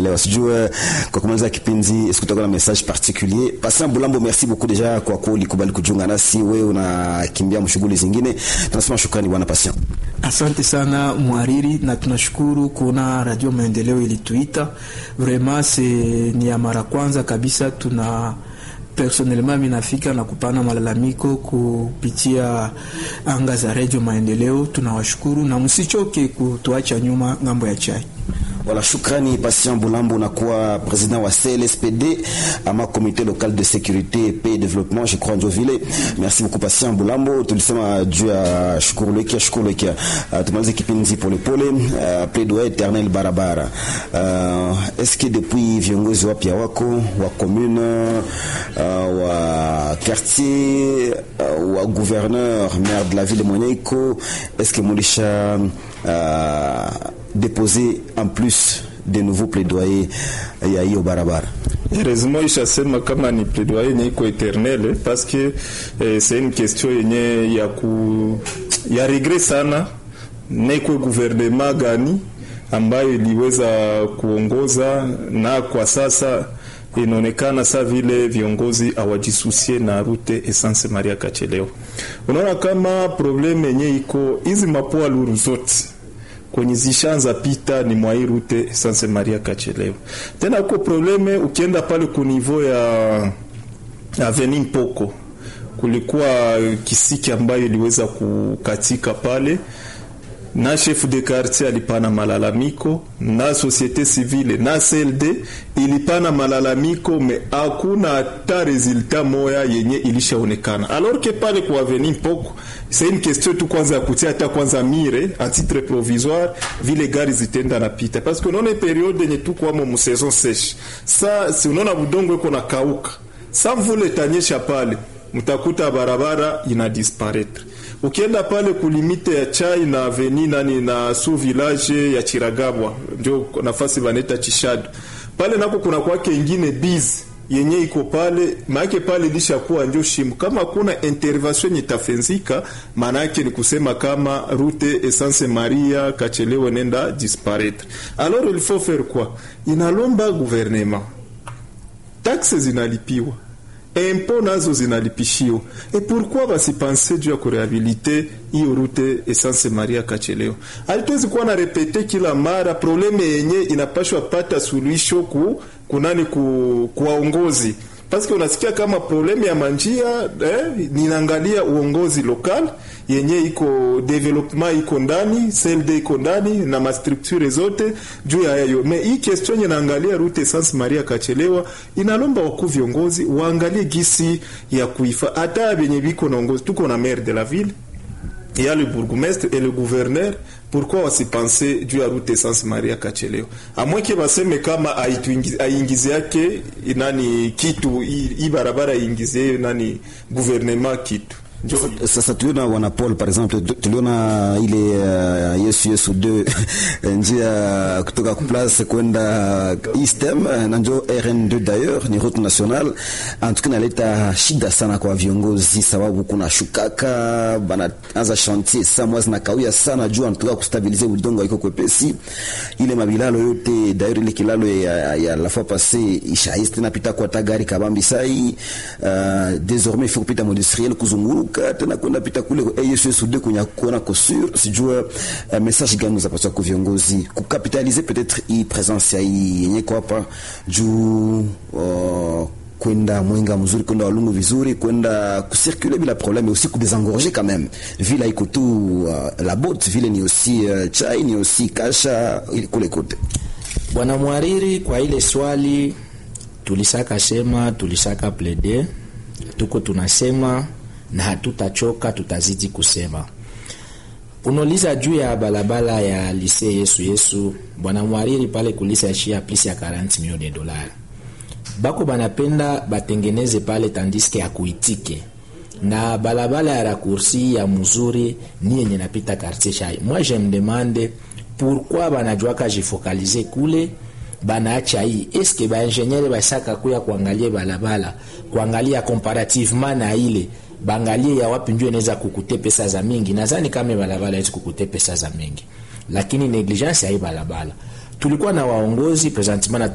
tunaelewa. Sijue kwa kumaliza kipindi sikutakuwa na message particulier. Patient Bulambo, merci beaucoup deja kwa kuwa ulikubali kujiunga nasi. Wewe unakimbia mshughuli zingine, tunasema shukrani bwana Patient. Asante sana mwariri, na tunashukuru kuona Radio Maendeleo ilituita vraiment, se ni ya mara kwanza kabisa tuna personnellement mimi nafika na kupana malalamiko kupitia anga za Radio Maendeleo. Tunawashukuru na msichoke kutuacha nyuma ngambo ya chai. Voilà, shukrani Patient Bulambo, unakuwa president wa CLSPD ama comité local de sécurité paix et développement, je crois Njovile. Merci beaucoup Patient Bulambo, tulisema juu ya shukuru lekia shukuru lekia. Uh, tumalize kipindi pole pole, uh, plaidoyer éternel barabara. Uh, est-ce que depuis viongozi wapya wako wa commune uh, wa quartier uh, wa gouverneur maire de la ville mwenye iko est-ce que mulisha uh, déposer en plus de nouveaux plaidoyers ya hiyo barabara. Heureusement ishasema kama ni plaidoyer yenye iko eternel parce que eh, c'est une question yenye ya ku ya regret sana nekwe gouvernement gani ambayo iliweza kuongoza na kwa sasa inaonekana sa vile viongozi hawajisusie na rute Essence Maria Kacheleo. Unaona kama probleme yenye iko hizi mapoa luru zote kwenye zishanza pita ni mwa hii rute Essence Maria Kacheleo. Tena uko probleme ukienda pale ku niveau ya Avenue Mpoko kulikuwa kisiki ambayo iliweza kukatika pale na chef de quartier alipana malalamiko na societe civile na CLD ilipana malalamiko, me hakuna hata resultat moya yenye ilishaonekana. Alors que pale kwa avenue Mpoko c'est une question tu kwanza ya kutia hata kwanza mire a titre provisoire vile gari zitenda napita, parce que unaona periode yenye tu kwa mu saison sèche sa si unaona budongo iko na kauka sa mvule tanyesha pale mtakuta barabara ina disparaître ukienda pale kulimite ya chai na aveni nani na su village ya Chiragabwa ndio nafasi baneta Chishado pale nako kuna kwake ingine biz yenye iko pale maake pale lishakuwa ndio shimu. Kama kuna intervention itafenzika, maana yake ni kusema kama route Essence Maria Kachelewa nenda disparaître. Alors il faut faire quoi? Inalomba gouvernement, taxes zinalipiwa impo nazo zinalipishiwa. E pourquoi basipanse juu ya kurehabilite hiyo rute Essence Maria Kacheleo? Alituwezi kuwa na repete kila mara probleme yenye inapashwa pata suluhisho ku kunani ku kuwaongozi paske unasikia kama probleme ya manjia eh, ninaangalia uongozi lokal yenye iko development iko ndani CLD iko ndani na mastructure zote juu ya hayo. Me hii question yenye naangalia route Essence Maria Kachelewa inalomba wakuu viongozi waangalie gisi ya kuifa hata benye biko naongozi. Tuko na maire de la ville il y a le bourgmestre et le gouverneur pourquoi wasipense juu ya route Essence Maria Kacheleo amweke baseme kama aingize yake nani kitu hii barabara aingizie nani gouvernement kitu sasa tuliona wana Paul par exemple, tuliona ile uh, Yesu Yesu 2 njia kutoka place kwenda Eastem na njo RN2 d'ailleurs ni route nationale. En tout cas naleta shida sana kwa viongozi, sababu kuna shukaka banaanza chantier saa mwazi na kawia sana juu antuka kustabilize udongo iko kwepesi. Ile mabilalo yote d'ailleurs ile kilalo ya, ya la fois passée ishaiste napita kwa tagari kabambi sai uh, désormais il faut kupita industriel kuzunguru tena kwenda pita kule ASUD kunya kuona kosur sijua uh, message gani zapaswa kwa viongozi kukapitalize peut-être hii presence ya hii yenye kwa hapa juu uh, kwenda mwenga mzuri kwenda walungu vizuri kwenda kucirculer bila problème aussi kudésengorger quand même vile iko tu uh, la botte vile ni aussi uh, chai ni aussi kasha kule kote bwana mwariri kwa ile swali tulisaka sema tulisaka plaider tuko tunasema na hatutachoka, tutazidi kusema. Unauliza juu ya balabala ya lise Yesu Yesu, bwana mwariri pale kulisa ishia plus ya 40 milioni de dollars. Bako banapenda batengeneze pale tandiske ya kuitike na balabala ya rakursi ya mzuri ni yenye napita quartier Shai. Moi je me demande pourquoi banajwaka jifokalize kule banaacha hii eske baingeniere basaka kuya kuangalia balabala kuangalia comparativement na ile bangalie ya wapi ndio inaweza kukute pesa za mingi. Nadhani kama balabala hizi kukute pesa za mingi, lakini negligence ya hii balabala tulikuwa na waongozi presentement